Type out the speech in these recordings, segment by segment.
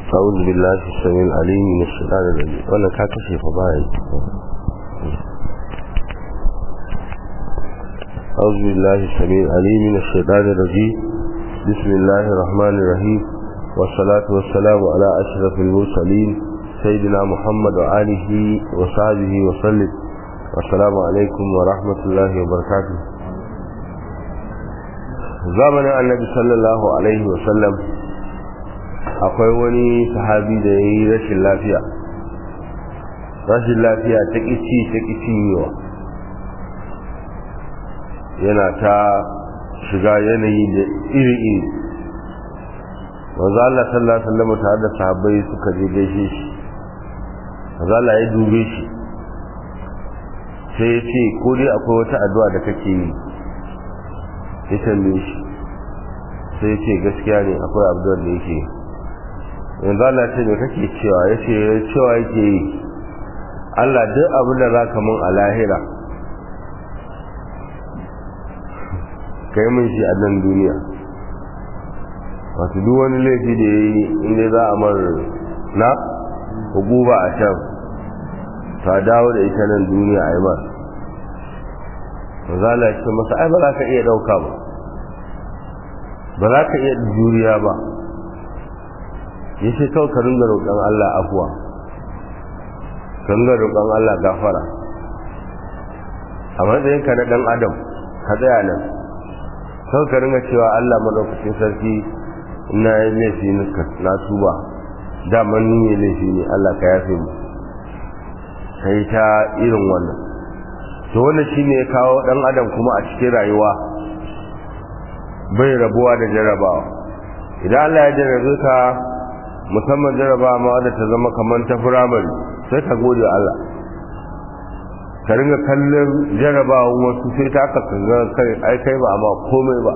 أعوذ بالله السميع العليم من الشيطان الرجيم وأنا كاكشي فباي أعوذ بالله السميع العليم من الشيطان الرجيم بسم الله الرحمن الرحيم والصلاة والسلام على أشرف المرسلين سيدنا محمد وآله وصحبه وسلم والسلام عليكم ورحمة الله وبركاته zamanin annabi sallallahu alaihi wasallam akwai wani sahabi da ya yi rashin lafiya rashin lafiya ta ƙici ta ƙicinyewa yana ta shiga yanayi da iri-iri wanzu Allah sallallahu alaihi wasallam tare da sahabbai suka je gaishe shi wanzu Allah ya dube shi sai ya ce ko dai akwai wata addu'a da kake yi ya tambaye shi sai ce gaskiya ne akwai abdul da yake yanzu Allah ce me kake cewa ya ce cewa yake yi Allah duk abin da za ka mun a lahira ka yi min shi a nan duniya wato duk wani laifi da ya yi inda za a mar na hukuba a can ta dawo da ita nan duniya a yi mar zala ce masa ai ba za ka iya ɗauka ba ba za ka iya juriya ba ya ce kawai ka ringa roƙon Allah afuwa ka ringa roƙon Allah gafara a matsayinka na ɗan adam ka tsaya nan kawai ka ringa cewa Allah maɗaukacin sarki ina yi laifi na tuba daman ni ne laifi ne Allah ka yafe mu sai ta irin wannan to wannan shine ya kawo dan adam kuma a cikin rayuwa bai rabuwa da jarabawa idan Allah ya jarabe ka musamman jarabawa ma wadda ta zama kamar ta firamare sai ka gode Allah ka ringa kallon jarabawa wasu sai ta aka kanga kai ai kai ba amma komai ba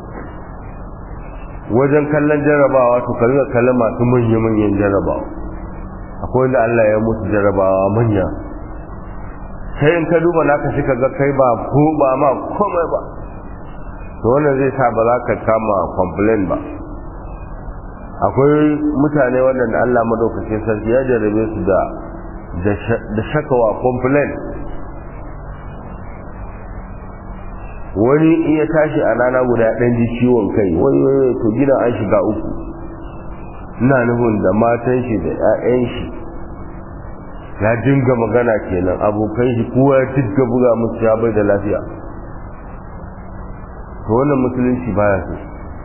wajen kallon jarabawa to ka ringa kallon masu manya-manyan jarabawa akwai wanda Allah ya mutu jarabawa manya sai in ka duba naka shi ga kai ba ko ba ma komai ba to wannan zai sa ba za ka kama complain ba akwai mutane waɗanda Allah madaukakin sarki ya jarabe su da da shakawa complain wani in ya tashi a rana guda ɗan ji ciwon kai wani wani to gidan an shiga uku ina nufin da matan shi da 'ya'yan shi ya dinga magana kenan abokan shi kowa ya dinga buga musu ya bai da lafiya to wannan musulunci baya so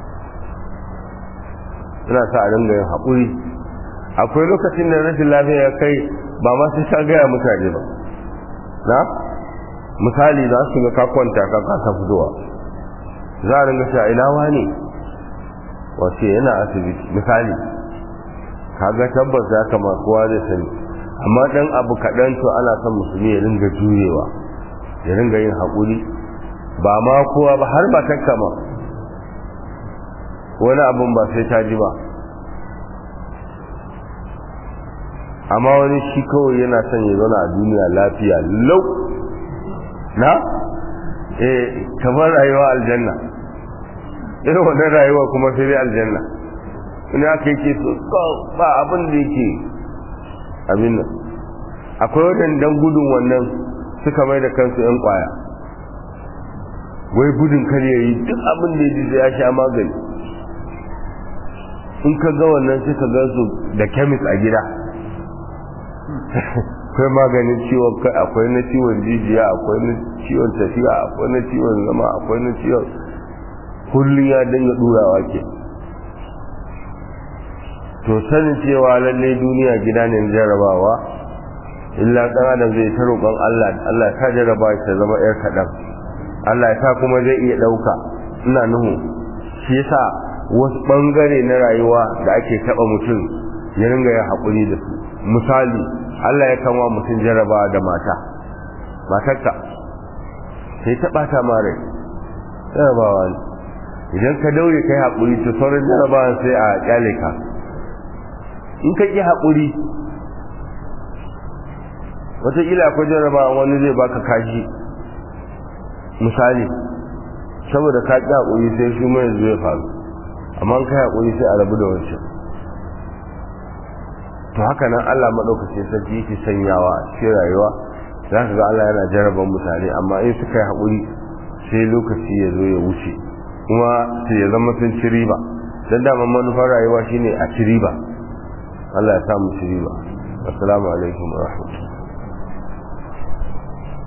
ina sa a dinga yin haƙuri akwai lokacin da rashin lafiya ya kai ba ma sai ta gaya mutane ba na misali za su ga ka kwanta ka kasa fitowa za a ringa sha ina wani wace yana asibiti misali kaga tabbas ya kama kowa zai sani amma dan abu kaɗan to ana son musulmi ya ringa juyewa ya ringa yin haƙuri ba ma kowa ba har ba takka ma wani abun ba sai ta ji ba amma wani shi kawai yana son ya zauna a duniya lafiya lau na eh kamar rayuwa aljanna irin wannan rayuwa kuma sai dai aljanna wani aka yake so ba abin da yake abin nan akwai wadannan gudun wannan suka mai da kansu yan kwaya wai gudun kar ya yi duk abin da ya ji ya sha magani in ka ga wannan sai ka ga su da kemis a gida akwai maganin ciwon kai akwai na ciwon jijiya akwai na ciwon tafiya akwai na ciwon zama akwai na ciwon kullum ya dinga durawa ke to sanin cewa lallai duniya gida ne jarabawa illa dan adam zai ta roƙon Allah Allah ta jaraba ta zama yar kaɗan Allah ta kuma zai iya ɗauka ina nuhu shi yasa wasu ɓangare na rayuwa da ake taɓa mutum ya ringa yin haƙuri da su misali Allah ya kama mutum jarabawa da mata matarka sai ta ɓata ma rai jarabawa ne idan ka daure kai haƙuri to sauran jarabawa sai a ƙyale ka in ka ƙi haƙuri wataƙila akwai jaraba wani zai baka kashi misali saboda ka ƙi haƙuri sai shi mai zai faru amma ka haƙuri sai a rabu da wancan to haka nan Allah maɗaukacin sarki yake sanyawa a cikin rayuwa za ka ga Allah yana jaraban mutane amma in suka yi haƙuri sai lokaci ya zo ya wuce kuma sai ya zama sun ci riba don daman manufar rayuwa shine a ci riba Allah ya samu ci riba assalamu alaikum wa rahmatullahi